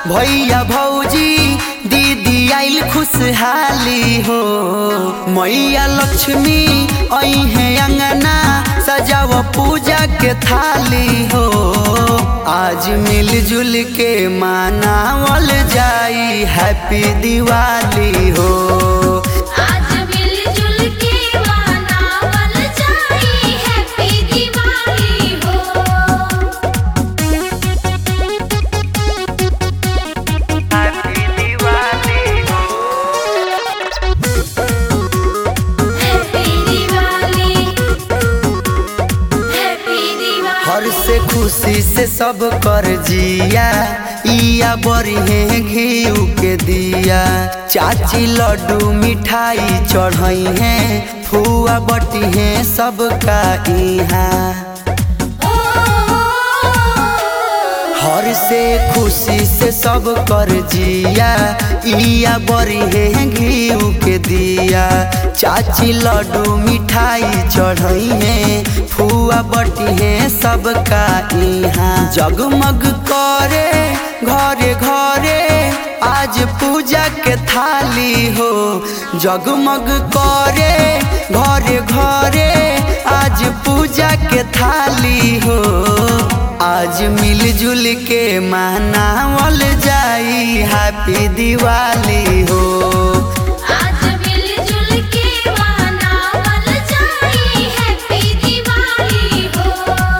भैया भौजी दीदी आइल खुशहाली हो मैया लक्ष्मी अहे अंगना सजाव पूजा के थाली हो आज मिलजुल के मनावल जाई हैप्पी दिवाली हो आज मिलजुल के मनावल जाई हैप्पी दिवाली हो हैप्पी दिवाली हो हैप्पी दिवाली हैप्पी दिवाली हर से खुशी से सब कर जिया इया बरिहे घी के दिया चाची लड्डू मिठाई चढ़ई है फुआ बटी है सबका इहाँ हर से खुशी से सब कर जिया इया बरी है घी के दिया चाची लड्डू मिठाई चढ़ई है फुआ बटी है सबका इहाँ जगमग करे घरे घरे आज पूजा के थाली हो जगमग करे घरे घरे आज पूजा के थाली हो आज मिलजुल के मनावल जाई हैप्पी दिवाली हो आज मिलजुल के मनावल जाई हैप्पी दिवाली हो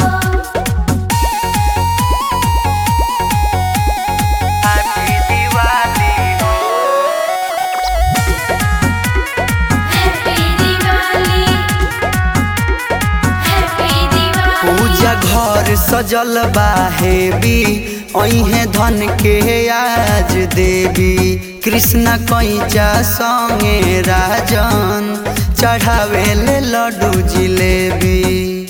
हैप्पी दिवाली हो हैप्पी दिवाली हैप्पी दिवाली पूजा घर सजल बा हेबी अहे धन के आज देवी कृष्ण कैचा संगे राजन चढ़ावे ले लड्डू जिलेबी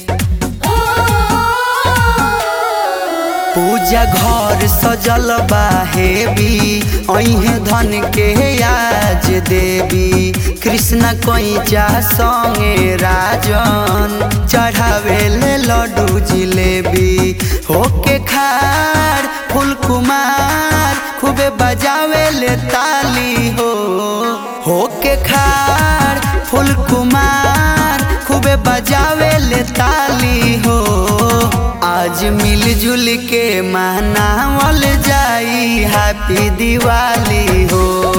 पूजा घर सजल बा हेबी अहे धन के आज देवी कृष्ण कैचा संगे राजन चढ़ावे ले लड्डू जिलेबी होके खार फूल कुमार खूबे बजावे ले ताली हो होके खार फूल कुमार खूबे बजावे ले ताली हो आज मिलजुल के मनावल जाई हैप्पी दिवाली हो